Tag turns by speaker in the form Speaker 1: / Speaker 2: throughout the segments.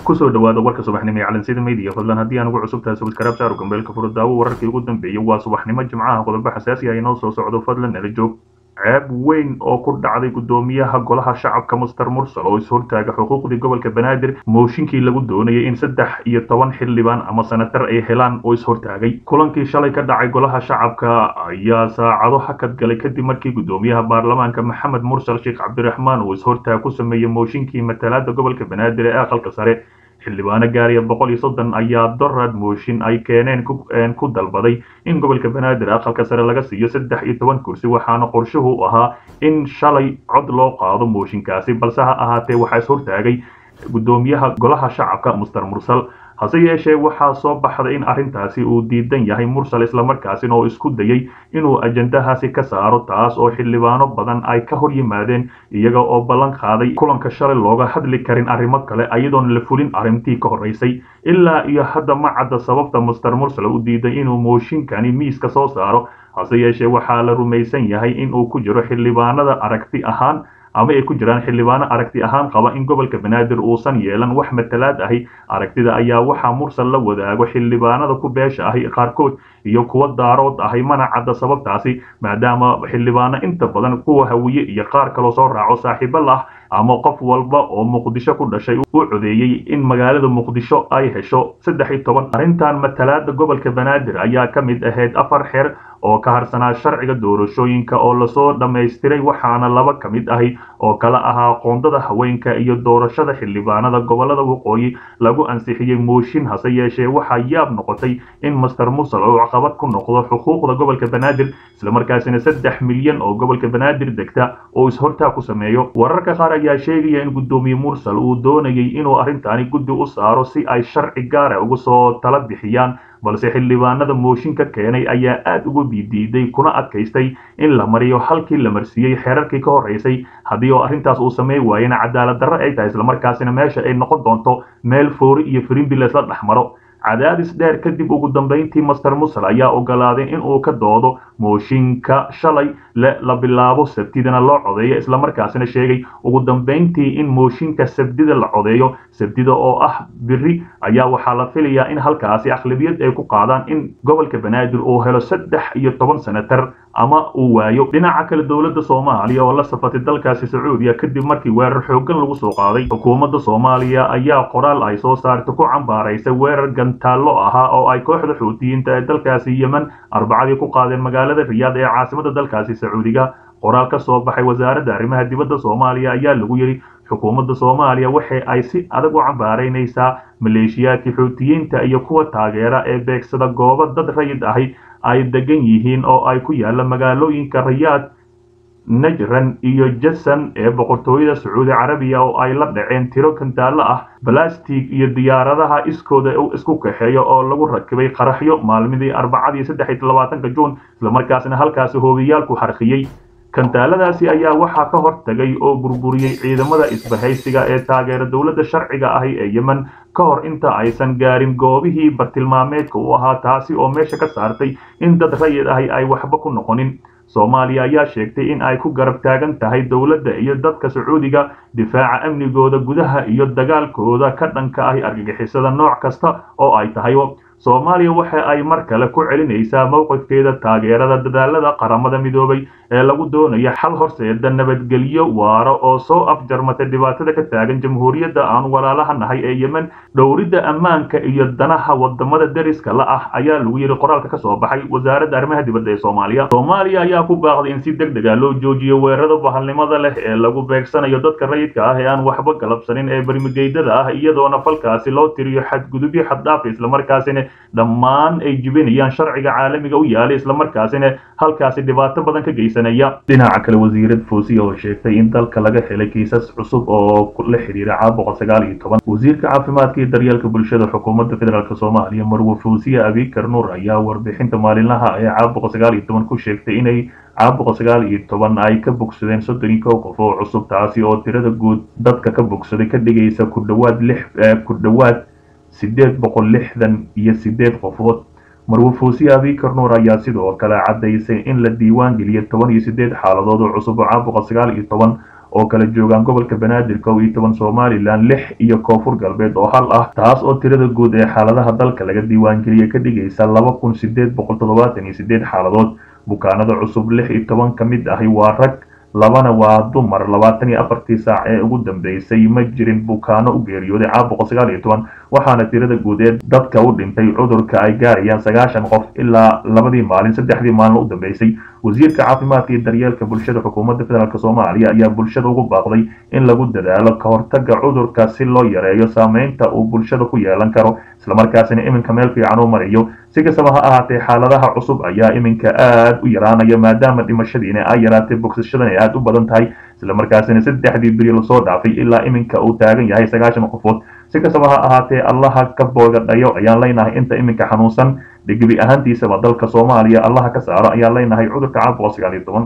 Speaker 1: kusoo dhawaada warka subaxnimo ee calansida media fadlan haddii aan ugu cusub tahay subscribe saaro gambeelka furo daawo wararkii ugu dambeeyay waa subaxnimo jimcaha qodobo xasaasi ah inoo soo socdo fadlan nala joog ceeb weyn oo ku dhacday guddoomiyaha golaha shacabka muster mursal oo is-hortaaga xuquuqdii gobolka banaadir mooshinkii lagu doonayay in saddex iyo toban xildhibaan ama senatar ay helaan oo is-hortaagay kulankii shalay ka dhacay golaha shacabka ayaa saacado hakad galay kadib markii guddoomiyaha baarlamaanka maxamed mursal sheekh cabdiraxmaan uu is-hortaag ku sameeyey mooshinkii matalaada gobolka banaadir ee aqalka sare xildhibaano gaariya boqol iyo soddon ayaa dorad mooshin ay keeneen ku dalbaday in gobolka banaadir aqalka sare laga siiyo saddex iyo toban kursi waxaana qorshuhu ahaa in shalay cod loo qaado mooshinkaasi balse ha ahaatee waxaa is-hortaagay guddoomiyaha golaha shacabka muster mursal hase yeeshee waxaa soo baxday in arrintaasi uu diidan yahay mursal islamarkaasina oo isku dayay inuu ajandahaasi ka saaro taas oo xildhibaano badan ay ka hor yimaadeen iyaga oo ballan qaaday kulanka shalay looga hadli karin arrimo kale ayadoon la fulin arrintii ka horraysay ilaa iyo hadda ma cadda sababta muster mursal u diiday inuu mooshinkani miiska soo saaro hase yeeshee waxaa la rumaysan yahay inuu ku jiro xildhibaanada aragti ahaan ama ay ku jiraan xildhibaano aragti ahaan qaba in gobolka banaadir uusan yeelan wax matalaad ahi aragtida ayaa waxaa mursal la wadaago xildhibaanada ku beesha ahi qaarkood iyo kuwa daarood ahay mana cadda sababtaasi maadaama xildhibaano inta badan kuwa hawiye iyo qaar kaloo soo raaco saaxiibo lah ama qof walba oo muqdisho ku dhashay u codeeyey in magaalada muqdisho ay hesho saddex iyo toban arrintan matalaada gobolka banaadir ayaa ka mid ahayd afar xeer oo ka harsanaa sharciga doorashooyinka oo lasoo dhammaystiray waxaana laba ka mid ahi oo kala ahaa qoondada haweenka iyo doorashada xildhibaanada gobolada waqooyi lagu ansixiyey mooshin hase yeeshee waxaa yaab noqotay in master mursal oo caqabad ku noqdo xuquuqda gobolka banaadir islamarkaasina saddex milyan oo gobolka banaadir degta oo is-hortaag ku sameeyo wararka qaar ayaa sheegaya in guddoomiye mursal uu doonayay inuu arrintaani guddi u saaro si ay sharci gaara uga soo tala bixiyaan balse xildhibaanada mooshinka keenay ayaa aad uga bidiiday kuna adkaystay in la mariyo halkii la marsiiyey xeerarkii ka horraysay haddii oo arrintaas uu sameyn waayena cadaalad darro ay tahay islamarkaasina meesha ay noqon doonto meel foori iyo firimbi laysla dhex maro cadaadis dheer kadib ugu dambayntii master mursal ayaa ogolaaday in uu ka doodo mooshinka shalay la bilaabo sabtidana loo codeeyo islamarkaasina sheegay ugu dambayntii in mooshinka sabdida la codeeyo sabdida oo ah biri ayaa waxaa la filayaa in halkaasi aqlabiyad ay ku qaadaan in gobolka banaadir uu helo saddex iyo toban senatar ama uu waayo dhinaca kale dowladda soomaaliya oo la safatay dalkaasi sacuudiya kadib markii weerar xooggan lagu soo qaaday xukuumadda soomaaliya ayaa qoraal ay soo saartay ku cambaaraysay weerar gantaallo ahaa oo ay kooxda xuutiyiinta ee dalkaasi yemen arbacadii ku qaadeen magaalada riyaad ee caasimada dalkaasi sacuudiga qoraal ka soo baxay wasaaradda arrimaha dibadda soomaaliya ayaa lagu yidhi xukuumadda soomaaliya waxa ay si adag u cambaaraynaysaa maleeshiyaadkii xuutiyiinta iyo kuwa taageera ee beegsada goobo dad rayid ahi ay degan yihiin oo ay ku yaalla magaalooyinka rayaad najran iyo jasan ee boqortooyada sacuudi carabiya oo ay la dhaceen tiro kantaallo ah balastig iyo diyaaradaha iskooda isku kaxeeya oo lagu rakibay qaraxyo maalmidii arbacadii saddex iyo labaatanka juun islamarkaasna halkaasi hoobiyaalku harqiyey kantaaladaasi ayaa waxaa ka hortagay oo burburiyey ciidamada isbahaysiga ee taageera dowladda sharciga ahi ee yemen ka hor inta aysan gaarin goobihii bartilmaameedka u ahaa taasi oo meesha ka saartay in dad rayid ahi ay waxba ku noqonin soomaaliya ayaa sheegtay in ay ku garab taagan tahay dowladda iyo dadka sacuudiga difaaca amnigooda gudaha iyo dagaalkooda ka dhanka ahi argagixisada nooc kasta oo ay tahay soomaaliya waxa ay mar kale ku celinaysaa mowqifkeeda taageerada dadaalada qaramada midoobay ee lagu doonayo xal horseeda nabadgelyo waaro oo soo afjarmatay dhibaatada ka taagan jamhuuriyadda aan walaalaha nahay ee yemen dhowridda ammaanka iyo danaha wadamada deriska la ah ayaa lagu yidhi qoraalka ka soo baxay wasaaradda arrimaha dibadda ee soomaaliya soomaaliya ayaa ku baaqday in si deg dega loo joojiyo weerarada bahalnimada leh ee lagu beegsanayo dadka rayidka ah ee aan waxba galabsanin ee bermigeydada ah iyadoona falkaasi loo tiriyo xadgudubyo xaddhaafa islamarkaasina dhammaan ay jibinayaan sharciga caalamiga u yaalay islamarkaasina halkaasi dhibaato badan ka geysanaya dhinaca kale wasiirad foosiya oo sheegtay in dalka laga helay kiisas cusub oo la xidhiira caabuqa sagaal iyo toban wasiirka caafimaadka iyo daryeelka bulshada xukuumadda federaalk soomaaliya marwe foosiya abikar nuur ayaa warbixinta maalinlaha ee caabuqa sagaal iyo toban ku sheegtay inay caabuqa sagaal iyo toban ay ka bogsadeen soddon iyo kow qof oo cusub taasi oo tirada guud dadka ka bogsaday ka dhigaysa ku dhawaad lix ku dhawaad sideed boqol lixdan iyo sideed qofood marwe foosiya abikar nuur ayaa sidoo kale caddaysay in la diiwaan geliyay toban iyo sideed xaaladood oo cusub oo caabuqa sagaal iyo toban oo kala joogaan gobolka banaadir kow iyo toban somalilan lix iyo koonfur galbeed oo hal ah taas oo tirada guud ee xaaladaha dalka laga diiwaangeliyey ka dhigaysa laba kun sideed boqol toddobaatan iyo sideed xaaladood bukaanada cusub lix iyo toban ka mid ahi waa rag labana waa dumar labaatan iyo afartii saac ee ugu dambeysay ma jirin bukaano u geeriyooday caab boqol sagaal iyo toban waxaana tirada guud ee dadka u dhintay cudurka ay gaarayaan sagaashan qof ilaa labadii maalin saddexdii maalin u dambeysay wasiirka caafimaadka iyo daryeelka bulshada xukuumadda federaalk soomaaliya ayaa bulshada ugu baaqday in lagu dadaalo ka hortaga cudurka si loo yareeyo saameynta uu bulshada ku yeelan karo islamarkaasina iminka meel fiican u mariyo si kastaba ha ahaatee xaaladaha cusub ayaa iminka aad u yaraanaya maadaama dhimashadiina ay yaraatay bogsashadan ay aad u badan tahay islamarkaasina saddexdii beri lasoo dhaafay ilaa iminka uu taagan yahay sagaashan qofood si kastaba ha ahaatee allaha ka boogadhayo ayaan leynahay inta iminka xanuunsan dhigibi ahaantiisaba dalka soomaaliya allaha ka saaro ayaan leynahay cudurka caab boqol sagaal iyo toban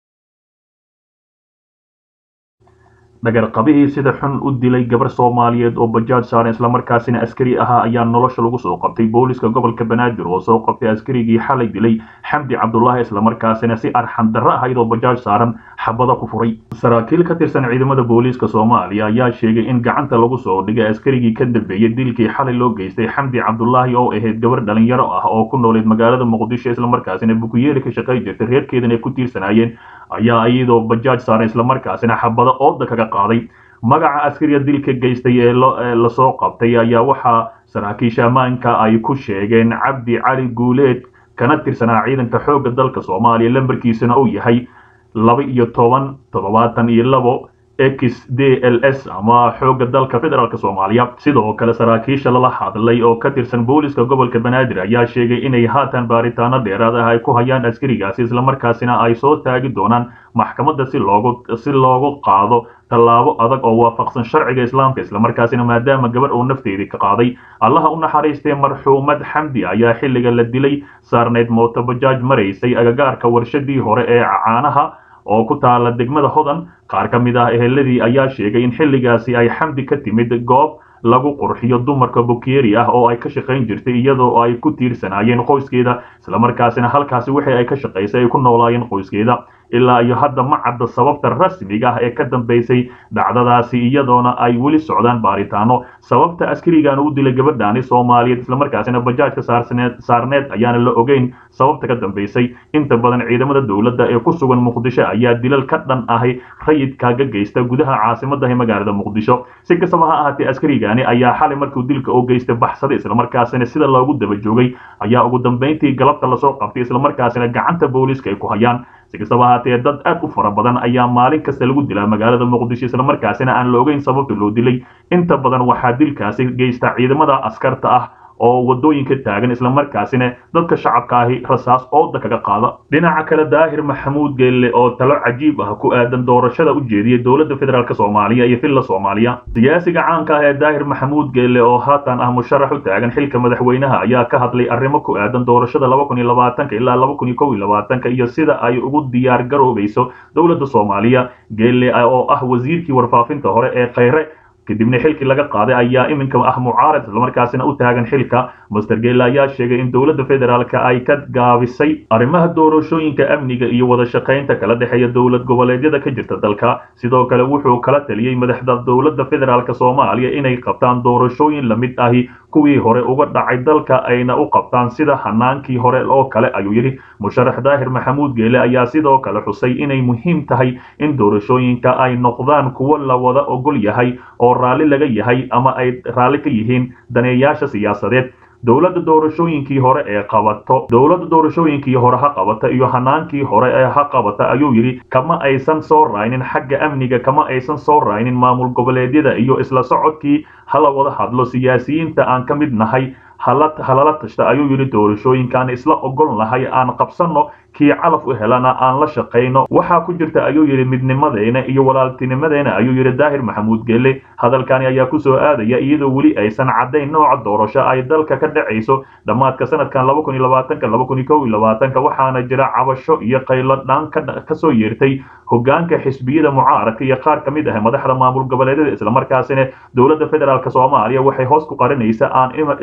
Speaker 1: dhagarqabihii sida xun u dilay gabar soomaaliyeed oo bajaaj saaran islamarkaasina askari ahaa ayaa nolosha lagu soo qabtay booliska gobolka banaadir oo soo qabtay askarigii xalay dilay xamdi cabdulaahi islamarkaasina si arxan darro ahayd oo bajaaj saaran xabada ku furay saraakiil ka tirsan ciidamada booliiska soomaaliya ayaa sheegay in gacanta lagu soo dhigay askarigii ka dambeeyey dilkii xalay loo geystay xamdi cabdulaahi oo ahayd gabar dhalinyaro ah oo ku nooleed magaalada muqdisho islamarkaasina bukuyeeri ka shaqay jirtay reerkeedana ay ku tiirsanaayeen ayaa iyadoo bajaaj saaran islamarkaasina xabado ooda kaga qaaday magaca askariga dilka geystay ee lasoo qabtay ayaa waxaa saraakiisha ammaanka ay ku sheegeen cabdi cali guuleed kana tirsanaa ciidanka xoogga dalka soomaaliya lambarkiisuna uu yahay laba iyo toban toddobaatan iyo labo x d l s ama xoogga dalka federaalk soomaaliya sidoo kale saraakiisha lala hadlay oo ka tirsan booliska gobolka banaadir ayaa sheegay inay haatan baaritaano dheeraad ah ay ku hayaan askarigaasi islamarkaasina ay soo taagi doonaan maxkamadda si loogu si loogu qaado tallaabo adag oo waafaqsan sharciga islaamka islamarkaasina maadaama gabar uu nafteedii ka qaaday allaha u naxariistay marxuumad xamdi ayaa xilliga la dilay saarneyd mooto bajaaj maraysay agagaarka warshadii hore ee caanaha oo ku taala degmada hodan qaar ka mid ah eheladii ayaa sheegay in xilligaasi ay xamdi ka timid goob lagu qurxiyo dumarka bukeeri ah oo ay ka shaqayn jirtay iyadoo ay ku tiirsanaayeen qoyskeeda islamarkaasina halkaasi wixii ay ka shaqaysay ay ku noolaayeen qoyskeeda ilaa iyo hadda ma cadda sababta rasmiga ah ee ka dambaysay dhacdadaasi iyadoona ay weli socdaan baaritaano sababta askarigan u dilay gabadhaani soomaaliyeed islamarkaasina bajaajka saarneed ayaana la ogeyn sababta ka dambaysay inta badan ciidamada dowladda ee ku sugan muqdisho ayaa dilal ka dhan ahi rayidkaaga geysta gudaha caasimadahi magaalada muqdisho si kastaba ha ahaatee askarigani ayaa xalay markuu dilka u geystay baxsaday islamarkaasina sida loogu daba joogay ayaa ugu dambayntii galabta lasoo qabtay islamarkaasina gacanta booliiska ay ku hayaan si kastaba ahaatee dad aad u fara badan ayaa maalin kasta lagu dilaa magaalada muqdisho islamarkaasina aan la ogeyn sababta loo dilay inta badan waxaa dilkaasi geysta ciidamada askarta ah oo wadooyinka taagan islamarkaasina dadka shacabka ahi rasaas ooda kaga qaada dhinaca kale daahir maxamuud geelle oo talo cajiib ah ku aadan doorashada u jeediyay dowladda federaalk soomaaliya iyo villa soomaaliya siyaasiga caanka ah ee daahir maxamuud geelle oo haatan ah musharax u taagan xilka madaxweynaha ayaa ka hadlay arrimo ku aadan doorashada laba kun iyo labaatanka ilaa laba kun iyo kow iyo labaatanka iyo sida ay ugu diyaar garoobayso dowladda soomaaliya geelle oo ah wasiirkii warfaafinta hore ee khayre kadibna xilkii laga qaaday ayaa iminka ah mucaarad islamarkaasina u taagan xilka master geelle ayaa sheegay in dowladda federaalka ay ka gaabisay arrimaha doorashooyinka amniga iyo wada shaqaynta kala dhexeeya dowlad goboleedyada ka jirta dalka sidoo kale wuxuu kala taliyey madaxda dowladda federaalk soomaaliya inay qabtaan doorashooyin lamid ahi kuwii hore uga dhacay dalka ayna u qabtaan sida hanaankii hore oo kale ayuu yidhi musharax daahir maxamuud geele ayaa sidoo kale xusay inay muhiim tahay in doorashooyinka ay noqdaan kuwo la wada ogol yahay oo raalli laga yahay ama ay raalli ka yihiin daneeyaasha siyaasadeed dowladda doorashooyinkii hore ee qabato dowladda doorashooyinkii hore ha qabata iyo hanaankii hore ee ha qabata ayuu yidhi kama aysan soo raaynin xagga amniga kama aysan soo raaynin maamul goboleedyada iyo isla socodkii hala wada hadlo siyaasiyiinta aan ka mid nahay halala tashta ayuu yidhi doorashooyinkaan isla ogol nahay aan qabsanno kii calaf u helana aan la shaqayno waxaa ku jirta ayuu yidhi midnimadeena iyo walaaltinimadeena ayuu yidhi daahir maxamuud geelle hadalkani ayaa ku soo aadaya iyadoo weli aysan caddayn nooca doorasho ay dalka ka dhacayso dhammaadka sanadkan laba kun iyo labaatanka laba kun iyo kow iyo labaatanka waxaana jira cabasho iyo qaylo dhaan ka soo yeertay hogaanka xisbiyada mucaaradka iyo qaar ka mid ah madaxda maamul goboleedyada islamarkaasina dowladda federaalk soomaaliya waxay hoos ku qarinaysa aan ilaa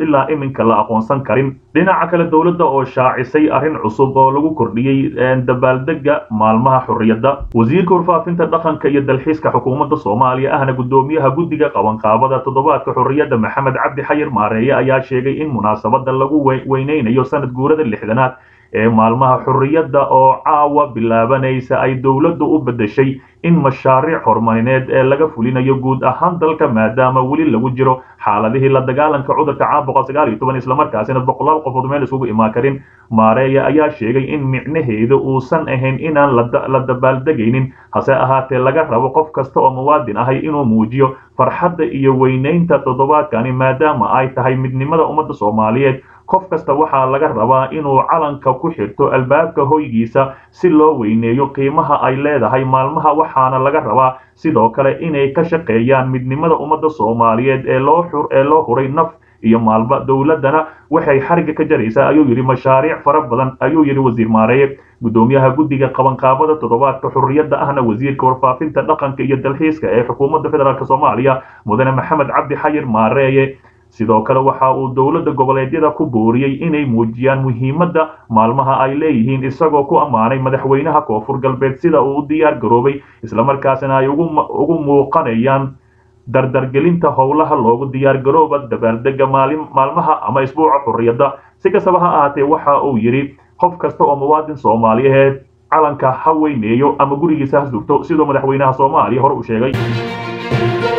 Speaker 1: iminka la aqoonsan karin dhinaca kale dowladda oo shaacisay arrin cusub oo lagu kordhiyey dabaaldega maalmaha xurriyadda wasiirka warfaafinta dhaqanka iyo dalxiiska xukuumadda soomaaliya ahna guddoomiyaha guddiga qabanqaabada toddobaadka xurriyadda maxamed cabdi xayir maareeye ayaa sheegay in munaasabada lagu weyneynayo sanad guurada lixdanaad ee maalmaha xurriyadda oo caawa bilaabanaysa ay dowladdu u beddeshay in mashaariic horumarineed ee laga fulinayo guud ahaan dalka maadaama weli lagu jiro xaaladihii la dagaalanka cudurka caabuqa sagaal iyo toban islamarkaasina boqolaal qofood meel isugu imaan karin maareeya ayaa sheegay in micnaheedu uusan ahayn inaan la dabaaldegaynin hase ahaatee laga rabo qof kasta oo muwaadin ahay inuu muujiyo farxadda iyo weynaynta toddobaadkani maadaama ay tahay midnimada ummadda soomaaliyeed qof kasta waxaa laga rabaa inuu calanka ku xirto albaabka hoygiisa si loo weyneeyo qiimaha ay leedahay maalmaha waxaana laga rabaa sidoo kale inay ka shaqeeyaan midnimada ummadda soomaaliyeed ee loo ee loo huray naf iyo maalba dowladdana waxay xariga ka jaraysaa ayuu yidhi mashaariic fara badan ayuu yidhi wasiir maareeye guddoomiyaha guddiga qabanqaabada toddobaadka xurriyadda ahna wasiirka warfaafinta dhaqanka iyo dalxiiska ee xukuumadda federaalk soomaaliya mudane maxamed cabdi xayir maareeye sidoo kale waxa uu dowladda goboleedyada ku booriyey inay muujiyaan muhiimadda maalmaha ay leeyihiin isagoo ku ammaanay madaxweynaha koonfur galbeed sida uu u diyaar garoobay islamarkaasina ay ugu muuqanayaan dardargelinta howlaha loogu diyaar garooba dabaaldega maalmaha ama isbuuca xurriyadda si kastaba ha ahaatee waxa uu yidhi qof kasta oo muwaadin soomaaliyeed calanka ha weyneeyo ama gurigiisa ha sugto siduu madaxweynaha soomaaliya hore u sheegay